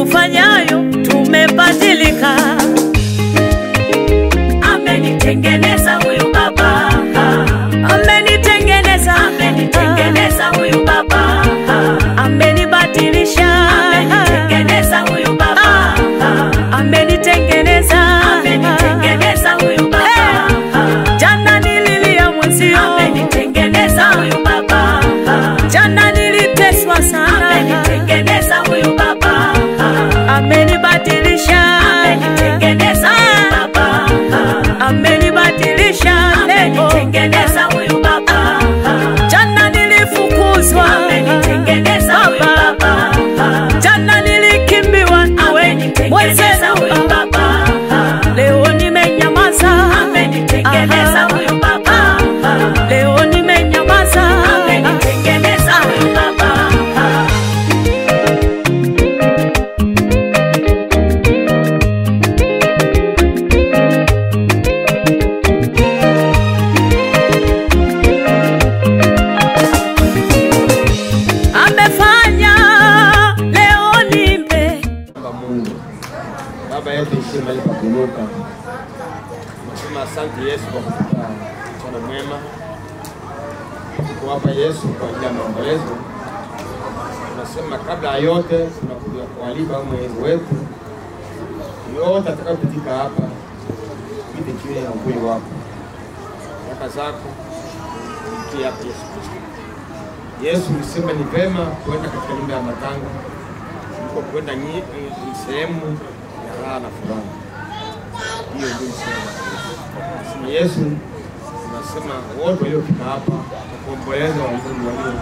ufanyayo tumebadilika. Amenitengeneza huyu baba, Amenitengeneza, amenitengeneza huyu baba, amenibadilisha, amenitengeneza huyu baba, amenitengeneza, amenitengeneza huyu baba, jana nililia mwenzio, amenitengeneza huyu baba, jana niliteswa sana, amenitengeneza huyu baba, amenibadilisha, amenitengeneza huyu baba, amenibadilisha leo, amenitengeneza huyu baba, jana nilifukuzwa, amenitengeneza huyu baba, jana nilikimbiwa nawe amenitengeneza huyu mwenzenu, baba, leo nimenyamaza, amenitengeneza Aha. huyu baba, leo nimenyamaza, amenitengeneza huyu baba. amefanya leo nimbe Baba Mungu, Baba yetu ishie mahali pa kuinuka. Nasema asante Yesu kwa kutupa mchana mwema. Tuko hapa Yesu kwa ajili ya maombolezo. Tunasema kabla ya yote tunakuja kualika wewe Mwenyezi wetu yote atakayopitika hapa pite chini ya uvuli wako, baraka zako zikie hapa Yesu Kristo. Yesu ulisema ni vema kuenda katika nyumba ya matanga kuliko kwenda nyi- ni sehemu ya raha na furaha. Hiyo ndio msemo wa Yesu. Sema Yesu, tunasema wote waliofika hapa kwa kuomboleza walizoni walio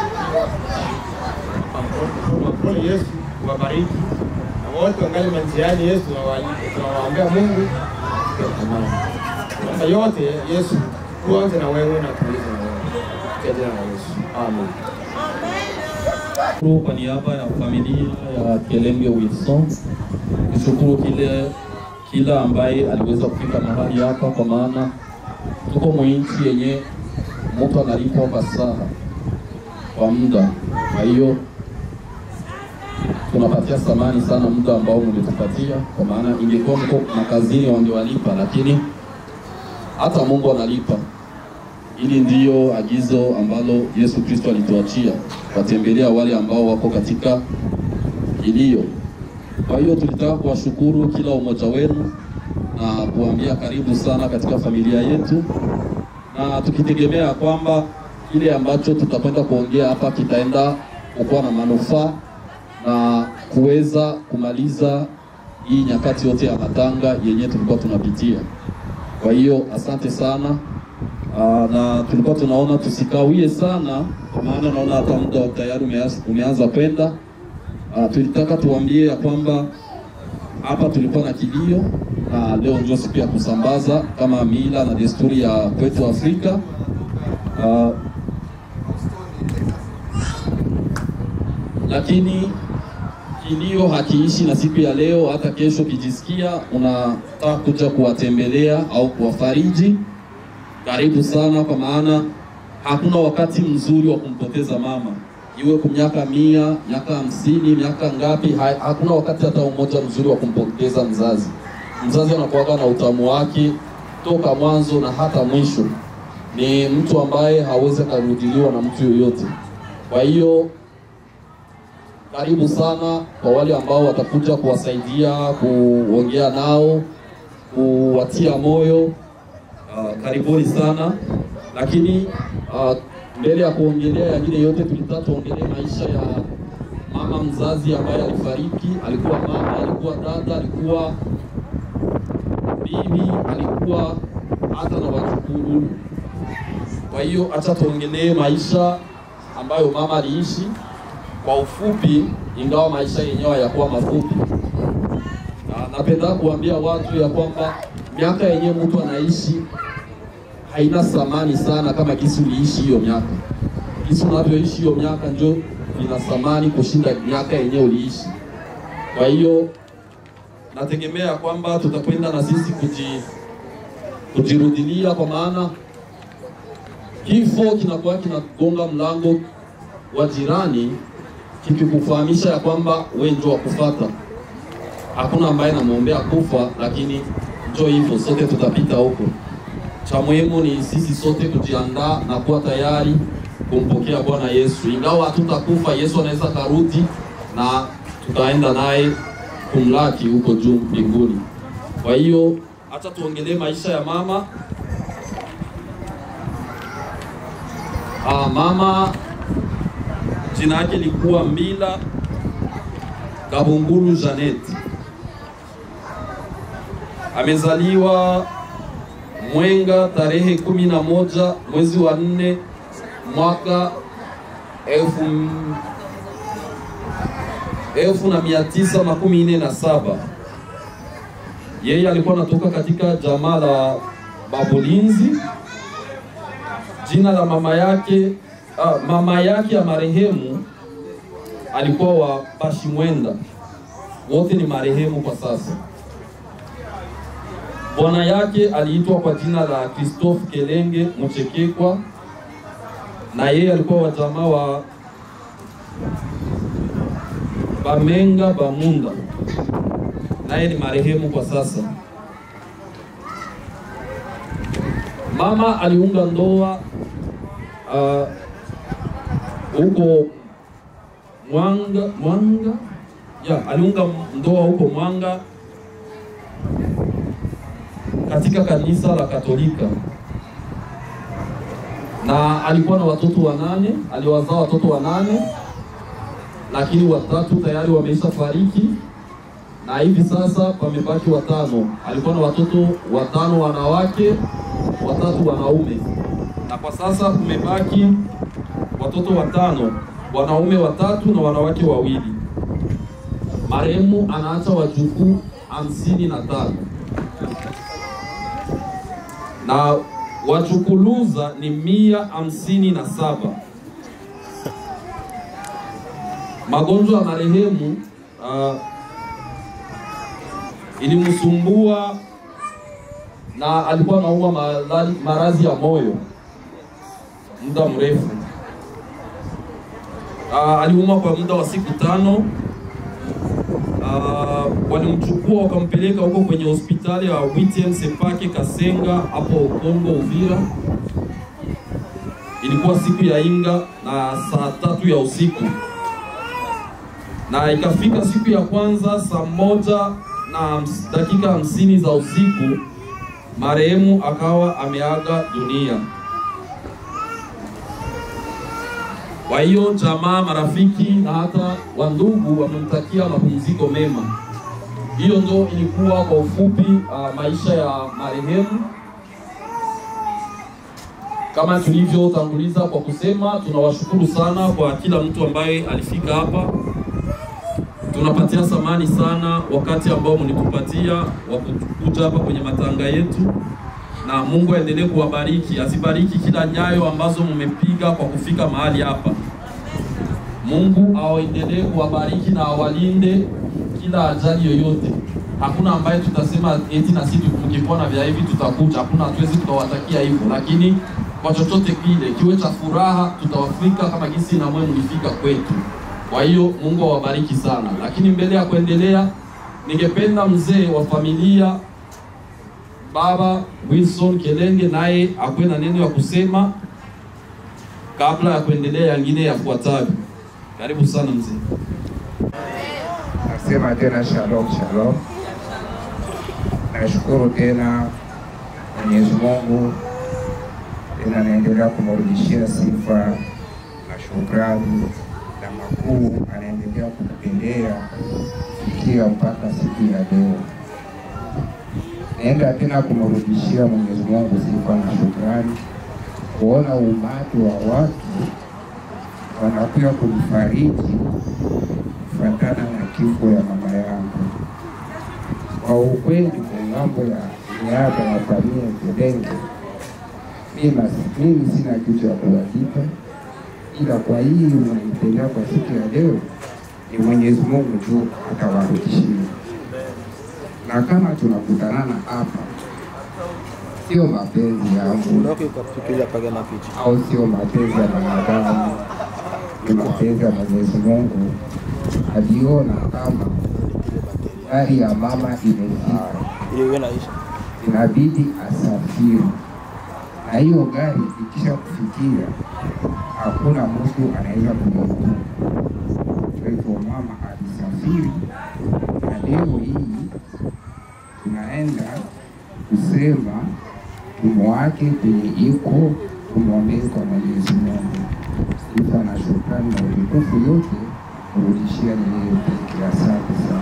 mkono Yesu kuwabariki na wote wangali manjiani. Yesu tunawa- tunawaombea Mungu afike amani. Naomba yote Yesu, tuanze na wewe na tulize na wewe katika jina la Yesu, amen. Shukuru kwa niaba ya familia ya Kelenge Wilson, nishukuru kile kila ambaye aliweza kufika mahali hapa, kwa maana tuko mwinchi yenye mtu analipwa kwa saa kwa muda. Kwa hiyo tunapatia thamani sana muda ambao mlitupatia, kwa maana ingekuwa mko makazini wangewalipa, lakini hata Mungu analipa. Hili ndiyo agizo ambalo Yesu Kristo alituachia, watembelea wale ambao wako katika kilio. Kwa hiyo tulitaka kuwashukuru kila umoja wenu na kuambia karibu sana katika familia yetu, na tukitegemea kwamba kile ambacho tutakwenda kuongea hapa kitaenda kukuwa na manufaa na kuweza kumaliza hii nyakati yote ya matanga yenye tulikuwa tunapitia. Kwa hiyo asante sana. Aa, na tulikuwa tunaona tusikawie sana, kwa maana naona hata muda tayari umeanza, umeanza kwenda. Aa, tulitaka tuambie ya kwamba hapa tulikuwa na kilio na leo ndio siku ya kusambaza kama mila na desturi ya kwetu Afrika. Aa, lakini kilio hakiishi na siku ya leo. Hata kesho kijisikia unataka kuja kuwatembelea au kuwafariji, karibu sana, kwa maana hakuna wakati mzuri wa kumpoteza mama, iwe kwa miaka mia, miaka hamsini, miaka ngapi, ha- hakuna wakati hata umoja mzuri wa kumpoteza mzazi. Mzazi anakuwaga na utamu wake toka mwanzo na hata mwisho. Ni mtu ambaye hawezi akarudiliwa na mtu yoyote. Kwa hiyo karibu sana kwa wale ambao watakuja kuwasaidia, kuongea nao, kuwatia moyo. Uh, karibuni sana, lakini uh, mbele ya kuongelea yangine yote, tulitaka tuongelee maisha ya mama mzazi ambaye alifariki. Alikuwa mama, alikuwa dada, alikuwa bibi, alikuwa hata na wajukuu. Kwa hiyo acha tuongelee maisha ambayo mama aliishi kwa ufupi, ingawa maisha yenyewe hayakuwa mafupi. Na napenda kuambia watu ya kwamba miaka yenyewe mtu anaishi haina thamani sana kama kisi uliishi hiyo miaka. Kisi unavyoishi hiyo miaka ndio ina thamani kushinda miaka yenyewe uliishi. Kwa hiyo nategemea kwamba tutakwenda na sisi kuji, kujirudilia kwa maana kifo kinakuwa kinagonga mlango wa jirani kikikufahamisha ya kwamba we ndio wa kufata. hakuna ambaye namwombea kufa, lakini njo hivyo, sote tutapita huko. Cha muhimu ni sisi sote kujiandaa na kuwa tayari kumpokea Bwana Yesu. Ingawa hatutakufa, Yesu anaweza karudi na tutaenda naye kumlaki huko juu mbinguni. Kwa hiyo acha tuongelee maisha ya mama. Ah, mama jina yake likuwa Mbila Kabungulu Janet. Amezaliwa Mwenga tarehe kumi na moja mwezi wa nne mwaka elfu, m- elfu na mia tisa makumi nne na saba. Yeye alikuwa anatoka katika jamaa la Babulinzi. Jina la mama yake ah, mama yake ya marehemu alikuwa wa Bashimwenda, wote ni marehemu kwa sasa. Bwana yake aliitwa kwa jina la Christophe Kelenge Mchekekwa, na yeye alikuwa wa jamaa wa Bamenga Bamunda, naye ni marehemu kwa sasa. Mama aliunga ndoa ah, huko Mwanga Mwanga ya aliunga ndoa huko Mwanga katika kanisa la Katolika na alikuwa na watoto wanane, aliwazaa watoto wanane, lakini watatu tayari wameisha fariki na hivi sasa pamebaki watano. Alikuwa na watoto watano wanawake, watatu wanaume, na kwa sasa kumebaki watoto watano, wanaume watatu na wanawake wawili. Marehemu anaacha wajukuu hamsini na tano na wachukuluza ni mia hamsini na saba. Magonjwa ya marehemu uh, ilimsumbua na alikuwa anaumwa malali- maradhi ya moyo muda mrefu. Uh, aliumwa kwa muda wa siku tano. Uh, walimchukua wakampeleka huko kwenye hospitali ya Witiem Sepake Kasenga hapo Kongo Uvira. Ilikuwa siku ya Inga na saa tatu ya usiku, na ikafika siku ya kwanza saa moja na hams- dakika hamsini za usiku, marehemu akawa ameaga dunia. Kwa hiyo jamaa, marafiki na hata wandugu wamemtakia mapumziko mema. Hiyo ndo ilikuwa kwa ufupi uh, maisha ya marehemu. Kama tulivyotanguliza kwa kusema, tunawashukuru sana kwa kila mtu ambaye alifika hapa. Tunapatia samani sana wakati ambao mlitupatia wa kuja hapa kwenye matanga yetu, na Mungu aendelee kuwabariki, azibariki kila nyayo ambazo mmepiga kwa kufika mahali hapa. Mungu awaendelee kuwabariki na awalinde kila ajali yoyote. Hakuna ambaye tutasema eti na sisi mkipona vya hivi tutakuja. Hakuna, hatuwezi tukawatakia hivyo, lakini kwa chochote kile kiwe cha furaha, tutawafika kama jinsi na mwe mlifika kwetu. Kwa hiyo Mungu awabariki sana, lakini mbele ya kuendelea, ningependa mzee wa familia Baba Wilson Kelenge naye akuwe na neno ya kusema kabla ya kuendelea yangine yafuatayo. Karibu sana mzee. Nasema tena shalom shalom. Nashukuru tena Mwenyezi Mungu, tena naendelea kumrudishia sifa na shukrani na makuu anaendelea kutupendea fikia mpaka siku ya leo. Naenda tena kumrudishia Mwenyezi Mungu sifa na shukrani kuona umati wa watu wanakuja kunifariji kufuatana na kifo ya mama yangu. Kwa ukweli, kwa ng'ambo ya niaba ya familia Kelenge, mimi mimi sina kitu ya kuwalipa, ila kwa hii mnaitendea kwa siku ya leo, ni Mwenyezi Mungu tu atawarudishia. Na kama tunakutanana hapa, sio mapenzi yangu au sio mapenzi ya wanadamu, ni mapenzi ya Mwenyezi Mungu. Aliona kama gari ya mama imefika, inabidi asafiri, na hiyo gari ikisha kufikia, hakuna mtu anaweza kuivuta. Kwa hivyo mama alisafiri, na leo hii tunaenda kusema tumwake kwenye iko, tumwombee kwa Mwenyezi Mungu. Sifa na shukrani na utukufu yote kurudishia yeye pekee. Asante sana.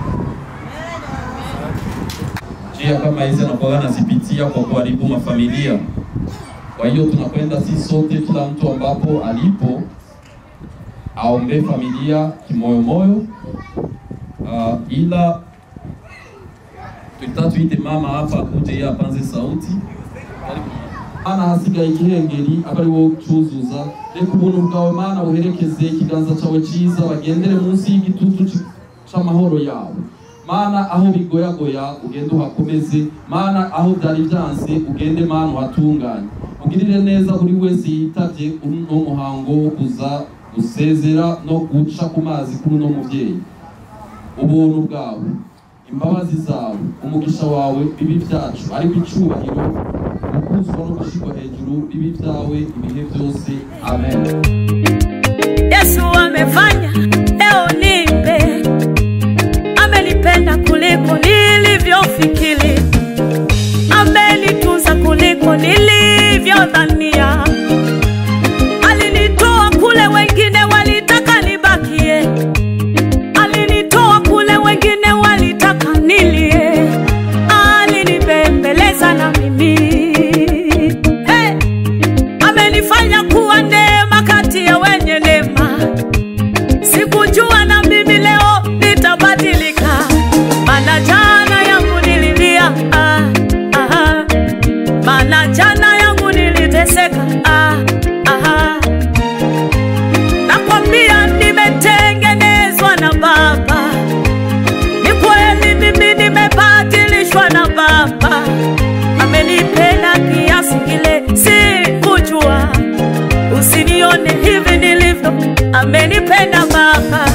njia kama hizi anakuwa anazipitia kwa kuharibu mafamilia. Kwa hiyo tunakwenda sisi sote, kila mtu ambapo alipo aombee familia kimoyomoyo. Uh, ila tulitaka tuite mama hapa akuje yeye apanze sauti ana hasigaye igihengeri aba ari wowe ucuzuza reka ubuntu bwawe mana buherekeze ikiganza cyawe cyiza bagendere munsi y'igitutu ci- c'amahoro yawe mana aho bigoyagoya ugende uhakomeze mana aho byari byanze ugende mana uhatunganye ugirire neza buri wese yitavye uno muhango wo kuza gusezera no guca ku mazi kuri uno muvyeyi ubuntu bwawe imbabazi zawe umugisha wawe bibi byacu ariko icubahiro gukuzwa no gushyirwa hejuru bibi byawe ibihe byose amen Yesu amefanya leo nipe, amenipenda kuliko nilivyofikiri, amenitunza kuliko nilivyodhania. Alinitoa kule wengine walitaka nibakie, alinitoa kule wengine walitaka nilie, alinibembeleza na mimi hey! amenifanya kuwa neema kati ya wenye neema. Sikujua na mimi leo nitabadilika, maana jana yangu nililia, ah, ah, maana jana yangu niliteseka, ah, ah. Nakwambia nimetengenezwa na Baba, ni kweli mimi nimebadilishwa na Baba amenipenda kiasi kile sikujua, usinione hivi nilivyo, amenipenda Baba,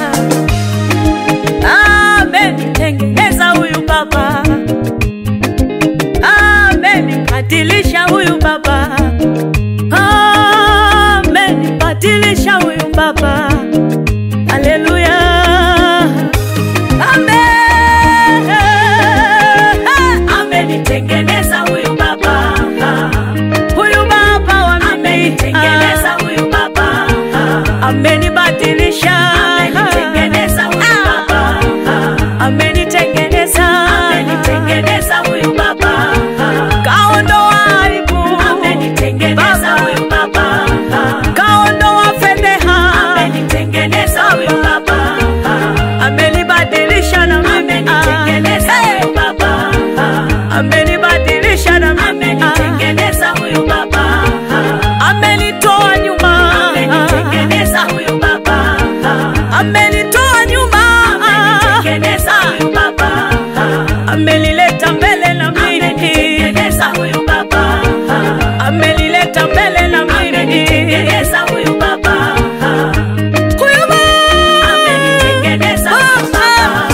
amenitengeneza huyu Baba, amenibadilisha huyu Baba, amenibadilisha huyu Baba, haleluya, amen amenitengeneza huyu baba huyu baba wa mimi amenitengeneza huyu baba amenibadilisha amenitengeneza huyu baba amenitengeneza amenitengeneza huyu baba kaondoa aibu amenitengeneza huyu baba kaondoa fedheha amenitengeneza huyu baba amenibadilisha na mimi amenitengeneza huyu baba amenibadilisha na mimi amenitengeneza huyu baba amenitoa nyuma amenitengeneza huyu baba amenitoa nyuma amenitengeneza huyu baba amenileta mbele na mimi amenitengeneza huyu baba amenileta mbele na mimi amenitengeneza huyu baba huyu baba amenitengeneza huyu baba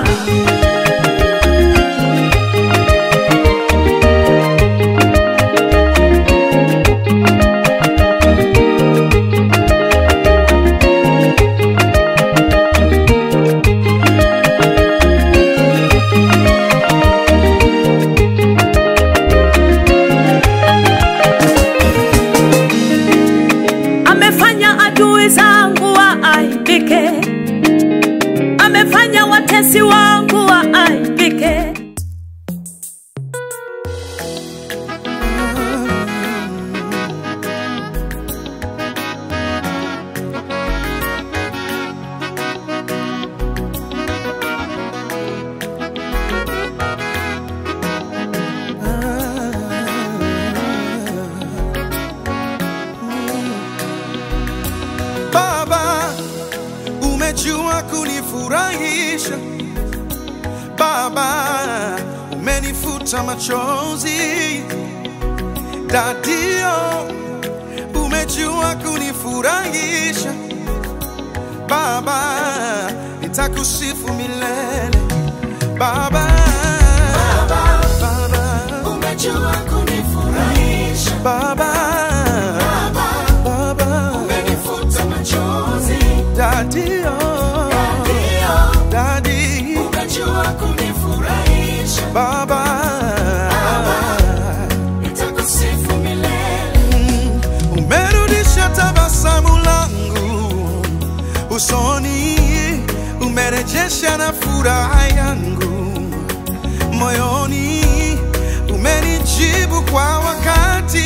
amefanya adui zangu waaibike, amefanya watesi wangu waaibike. Baba, umejua kunifurahisha. Baba, umenifuta machozi. Dadio, umejua kunifurahisha. Baba, nitakusifu milele. Baba, Baba, umejua kunifurahisha Baba, Baba, umenifuta machozi Daddy, oh, ndio Daddy, umejua kunifurahisha Baba, nitakusifu milele umerudisha tabasamu langu usoni, umerejesha na furaha yangu moyoni, umenijibu kwa wakati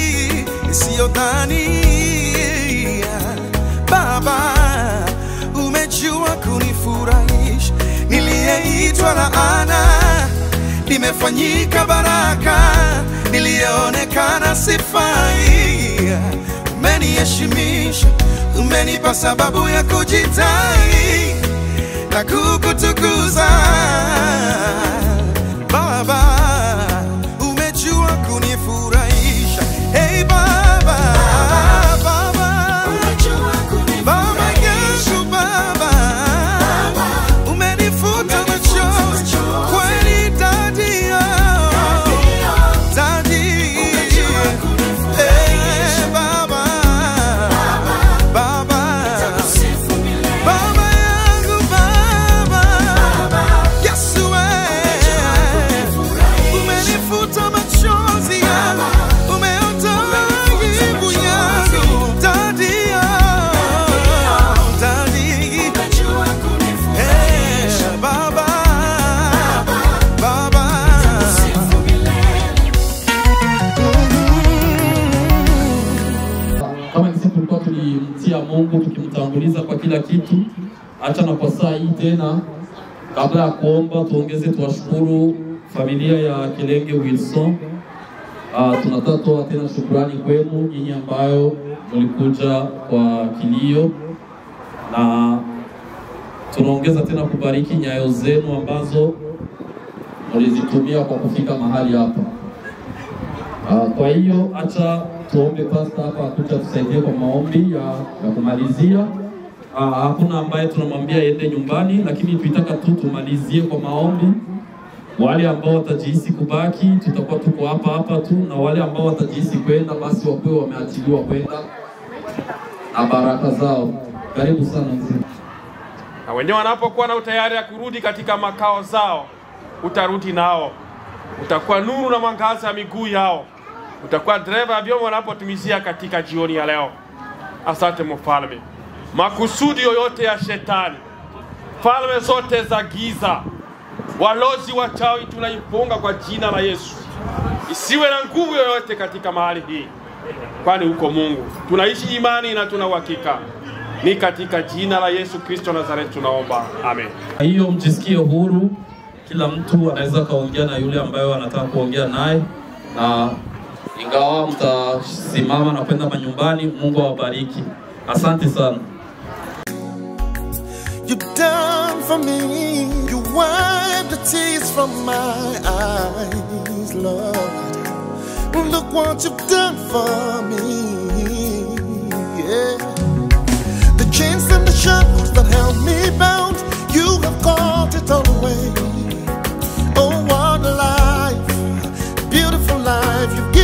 isiyodhania. Baba, umejua kunifurahisha, niliyeitwa laana nimefanyika baraka, niliyeonekana sifai. Umeniheshimisha, umenipa sababu ya kujitai na kukutukuza. Baba, umejua kunifurahisha. Hey Baba, Baba, umejua Baba kunifurahisha yangu Baba, umenifuta machozi kweli, Daddy, oh, Daddy, eh, Baba, Baba, nitakusifu milele Baba yangu Baba, Yesu eh, umenifuta machozi yangu, umeondoa aibu yangu, Daddy, oh, Daddy, umejua kunifurahisha eh, Baba, Baba. sifu milele kama kisi tulikuwa tulimtia Mungu tukimtanguliza kwa kila kitu, acha na kwa saa hii tena, kabla ya kuomba, tuongeze tuwashukuru familia ya Kilenge Wilson. Uh, tunataka toa tena shukrani kwenu nyinyi ambayo mlikuja kwa kilio, na tunaongeza tena kubariki nyayo zenu ambazo mlizitumia kwa kufika mahali hapa. Uh, kwa hiyo acha tuombe pasta hapa akuja tusaidie kwa maombi ya, ya kumalizia. Uh, hakuna ambaye tunamwambia aende nyumbani, lakini tuitaka tu tumalizie kwa maombi. Wale ambao watajihisi kubaki, tutakuwa tuko hapa hapa tu, na wale ambao watajihisi kwenda, basi wakuwe wameachiliwa kwenda na baraka zao. Karibu sana mzee. na wenyewe wanapokuwa na utayari ya kurudi katika makao zao, utarudi nao, utakuwa nuru na mwangaza ya miguu yao, utakuwa dereva ya vyombo wanapotumizia katika jioni ya leo. Asante mfalme, makusudi yoyote ya shetani, falme zote za giza, walozi wachawi, tunaifunga kwa jina la Yesu, isiwe na nguvu yoyote katika mahali hii, kwani huko Mungu tunaishi imani na tuna uhakika. Ni katika jina la Yesu Kristo Nazareti tunaomba, amen. Kwa hiyo mjisikie huru, kila mtu anaweza kaongea na yule ambayo anataka kuongea naye, na ingawa mtasimama na kwenda manyumbani, Mungu awabariki. Asante sana. you done for me. You wiped the tears from my eyes, Lord. Look what you've done for me. Yeah. The chains and the shackles that held me bound, you have caught it all away. Oh, what a life, beautiful life you've given.